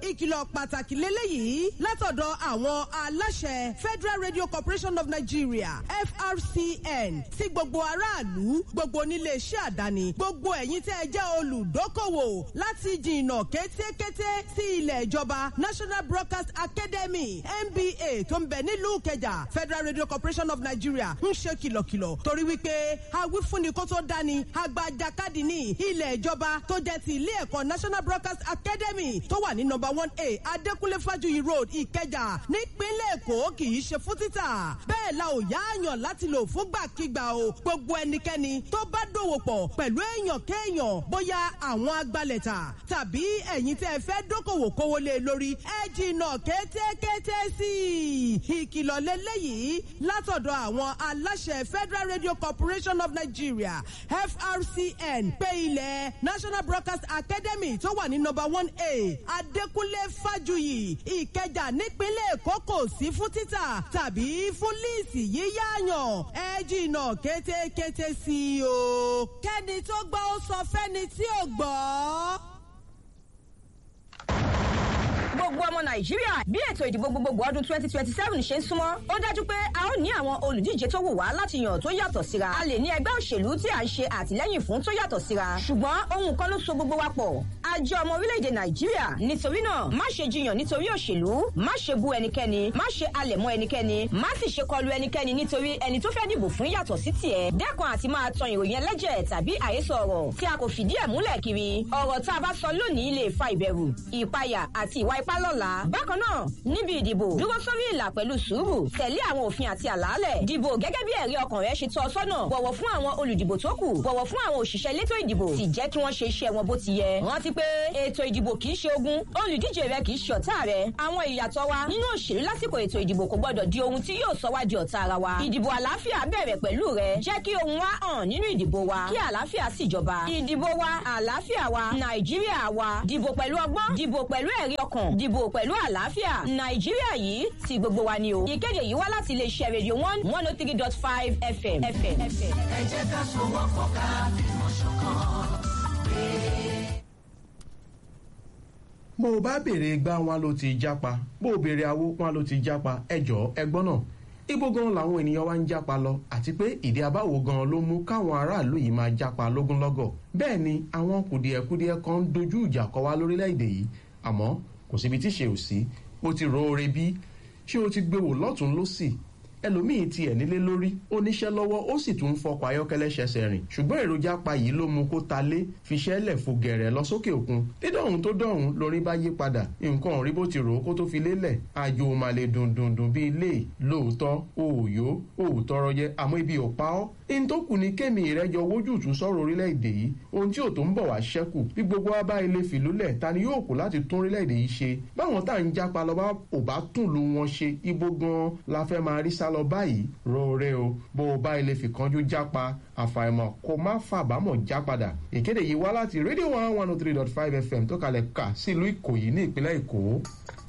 ìkìlọ̀ pàtàkì lélẹ́yìí látọ̀dọ̀ àwọn aláṣẹ federal radio corporation of nigeria frcn sí gbogbo aráàlú gbogbo oníléeṣẹ́ àdáni gbogbo ẹ̀yin tẹ́ ẹ jẹ́ olùdókòwò láti jìnnà kétékété sí ilẹ̀ ìjọba national broadcast academy nba tó ń bẹ nílùú kẹjà federal radio corporation of nigeria ń ṣe kìlọ̀kìlọ̀ torí wípé awífúnni kó tó dání agbajakadì ní ilẹ̀ ìjọba tó jẹ́ ti ilé ẹ̀kọ́ national broadcast academy tó wà ní number one a adékúnlé fájuyì road ìkẹjà nípínlẹ̀ èkó kì í ṣe fún títà bẹ́ẹ̀ la ò yáàyàn láti lò fúngbàkigbà o gbogbo ẹnikẹ́ni tó bá dòwò pọ̀ pẹ̀lú èèyàn kéèyàn bóyá àwọn agbalẹ̀ta tàbí ẹ̀yin tẹ́ ẹ fẹ́ dókòwò kówó lé lórí ẹ jìnnà kétékété sí i ìkìlọ̀ lélẹ́yìí látọ̀dọ̀ àwọn aláṣẹ federal radio corporation of nigeria frcn pé ilẹ̀ national broadcast academy tó wà ní number one a adékúnlé fájuyì ìkẹjà nípínlẹ̀ èkó kò sí fún títà tàbí fún líìsì yíyáyàn ẹ jìnnà kétékété sí i o kẹ́ni tó gbọ́ ó sọ fẹ́ni tí ò gbọ́ gbogbo ọmọ nàìjíríà bí ètò ìdìbò gbogbogbò ọdún twenty twenty seven ṣe ń súnmọ́ ó dájú pé a ó ní àwọn olùdíje tó wù wá láti yàn tó yàtọ̀ síra a lè ní ẹgbẹ́ òṣèlú tí à ń ṣe àtìlẹ́yìn fún tó yàtọ̀ síra ṣùgbọ́n ohun kan ló so gbogbo wa pọ̀ a jẹ́ ọmọ orílẹ̀-èdè nàìjíríà nítorí náà má ṣe jiyàn nítorí òṣèlú má ṣe bu ẹnikẹ́ni má ṣe alẹ̀ mọ́ ẹnikẹ́ni má sì ṣe kọlu ẹnikẹ́ni nítorí ẹni tó fẹ́ dìbò fún yàtọ̀ sí tiẹ̀ dẹ́kun àti máa tan ìròyìn ẹlẹ́jẹ̀ tàbí àhesọ ọ̀rọ̀ tí a kò fìdí ẹ̀ múlẹ̀ kiri ọ̀rọ̀ tá a bá sọ lónìí lè fa ìbẹ̀rù ìpayà àti ìwà ipá lọ́la. bákan náà níbi ìdìbò dúró sórí ìlà pẹ̀lú sùúrù tẹ̀lé àwọn òfin àti àlàálẹ̀ dìbò gẹ́gẹ́ bí ẹ̀rí ọkàn rẹ ṣe tọ́ ọ sọ́nà bọ̀wọ̀ fún àwọn olùdìbò tó kù bọ̀wọ̀ fún àwọn òṣìṣẹ́ elétò ìdìbò sì jẹ́ kí wọ́n ṣe iṣẹ́ wọn bó ti yẹ. rántí pé ètò ìdìbò kì í ṣe ogun olùdíje rẹ kì í ṣe ọ̀tá rẹ àwọn ìyàtọ̀ wa nínú òṣèlú lásìkò ètò ìdìbò kò gbọdọ̀ di ohun tí yóò sọ wá di ọ̀tá ara wa. ìdìbò àlàáfíà bẹ̀rẹ̀ pẹ̀lú rẹ jẹ́ kí ohun wa hàn nínú ìdìbò wa kí àlàáfíà sì jọba. ìdìbò wa àlàáfíà wa nàìjíríà wa dìbò pẹ̀lú ọgbọ́n dìbò pẹ̀lú ẹ̀rí ọkàn dìbò pẹ̀lú àlàáfíà nàìjíríà yìí ti gbogbo wa ni o. ìkéde yìí wá láti iléeṣẹ́ rédíò one one oh three dot five fm. ẹ jẹ́ ká sowọ́pọ̀ ká fìmọ̀ ṣọ̀kan. bó o bá béèrè gbá wọn ló ti jápa bó o béèrè awó wọn ló ti jápa ẹjọ́ ẹgbọ́n náà ibo gan làwọn ènìyàn wa ń jápa lọ àti pé ìdí abáwo gan ló mú káwọn aráàlú yìí máa jápa lógúnlọ́gọ̀ bẹ́ẹ̀ ni àwọn kùdìẹ̀kudiẹ kan ń dojú ìjà kọ wá lórílẹ̀‐èdè yìí àmọ́ kò síbi tí ṣe ò sí ó ti ro oore bí ṣé o ti gbé wò lọ́tún lọ́sì ẹlòmíì tiẹ̀ nílé lórí ó níṣẹ́ lọ́wọ́ ó sì tún ń fọkọ̀ ayọ́kẹ́lẹ́ ṣẹṣẹ rìn ṣùgbọ́n èròjà pa yìí ló mú kó ta lé fiṣẹ́ lẹ̀ fò gẹ̀rẹ̀ lọ sókè òkun dídọ̀hún tó dọ̀hún lórí bá yí padà nǹkan ò rí bó ti rò ó kó tó fi lélẹ̀ àjò mà lè dùn dùn dùn bíi ilé lóòótọ́ òòyó òòtọ́rọ jẹ àmọ́ ibi ò pa ọ́ in tó kù ní kémi ìrẹ́jọ wójútùú sọ̀rọ̀ orílẹ̀-èdè yìí ohun tí ò tó ń bọ̀ wá ṣẹ́kù bí gbogbo wa bá ilé fìlúlẹ̀ ta ni yóò kù láti tún orílẹ̀-èdè yìí ṣe báwọn tá à ń jápa lọ bá ò bá tún lu wọn ṣe ibo gan la fẹ́ máa rí sálọ báyìí roore o bó o bá ilé fìkanjú jápa àfàìmọ̀ kó má fàbámọ̀ já padà ìkéde yìí wá láti rédíò one one oh three dot five fm tó kalẹ̀ kà sílùú ìkòyí ní ìpínlẹ̀ èkó.